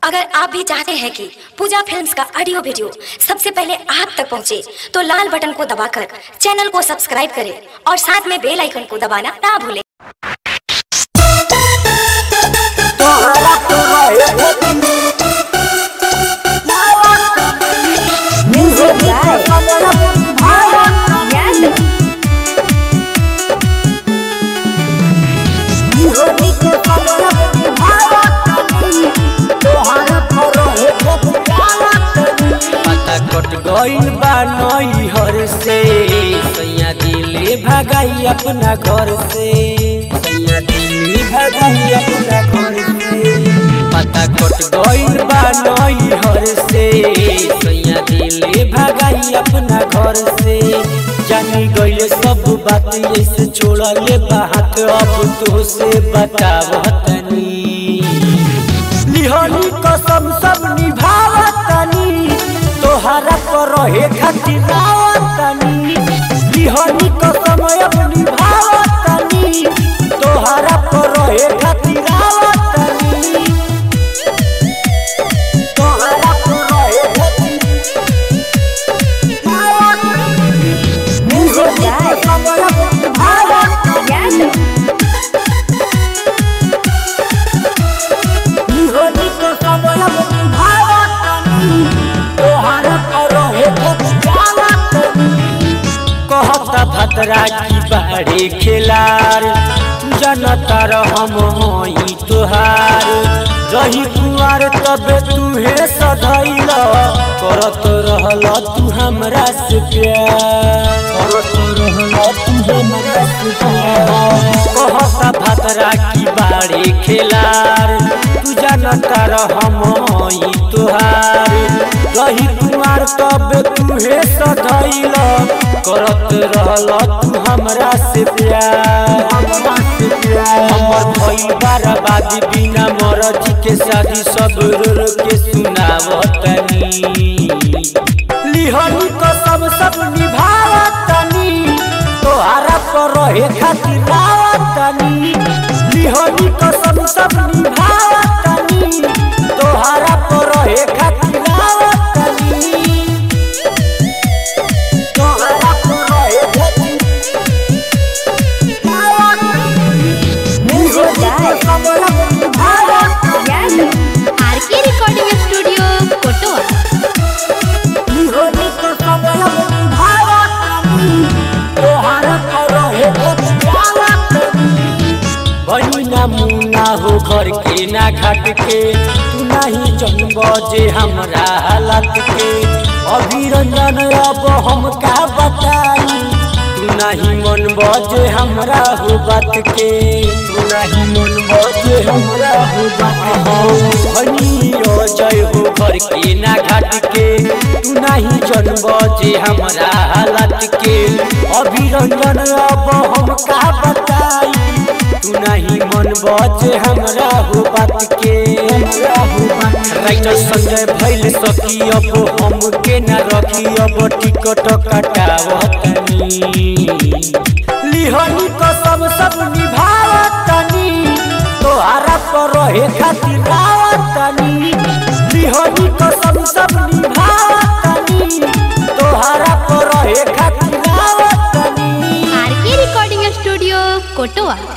अगर आप भी चाहते हैं कि पूजा फिल्म्स का ऑडियो वीडियो सबसे पहले आप तक पहुंचे, तो लाल बटन को दबाकर चैनल को सब्सक्राइब करें और साथ में बेल आइकन को दबाना ना भूलें Music by Yadav. पता कट गइल बा नैहर से सैया दिले भगाई अपना घर से सैया दिले भगाई अपना घर से पता कट गइल बा नैहर से सैया दिले भगाई अपना घर से जानी गइले सब बात ऐसे छोड़ले बात अब तो से बतावतनी लिहनी कसम सब निभावतनी तोहरा पर रहे खातिर रावतनी लिहनी कसम अब निभावतनी तोहरा पर रहे खातिर रावतनी तोहरा पर रहे खातिर Music by Yadav. कहता भतरा की बाड़े खेलार जनता हम होई तोहार रही कुआर तबे तुहे सधैल करत रहल तू हमरा से प्यार करत रहल तू हमरा से प्यार कहता भतरा की बाड़े खेलार तू जनता हम होई तोहार रही कुआर तबे तुहे सधैल करत रहल तू हमरा से प्यार हमरा से प्यार हमर भइल बर्बादी बिना मरजी के शादी सब रो रो के सुनावतनी लिहनी कसम सब निभावतनी तोहरा पर रहे खातिर रावतनी लिहनी कसम सब निभावतनी तोहरा पर रहे खातिर रावतनी तोहरा पर रहे खातिर Music by Yadav. RK recording studio Kotwa बनी ना मुन्ना हो घर के ना घाट के तू नहीं जन्म जे हमरा हालत के अभी रंजन अब हम का बताई तू नहीं मन बजे हमरा हो बात के तू नहीं मन बजे हमरा हो बात हो बनी जय हो घर के ना घाट के तू नहीं जन्म जे हमरा हालत के अभी रंजन अब हम का बताई तू नहीं मन बजे हमरा हो बात के राइटर संजय भइल सकी अब हम के न रखी अब टिकट कटावतनी लिहनी कसम सब निभावतनी तोहरा पर रहे खातिर रावतनी लिहनी कसम सब निभावतनी तोहरा पर रहे खातिर रावतनी आरके रिकॉर्डिंग स्टूडियो कोटवा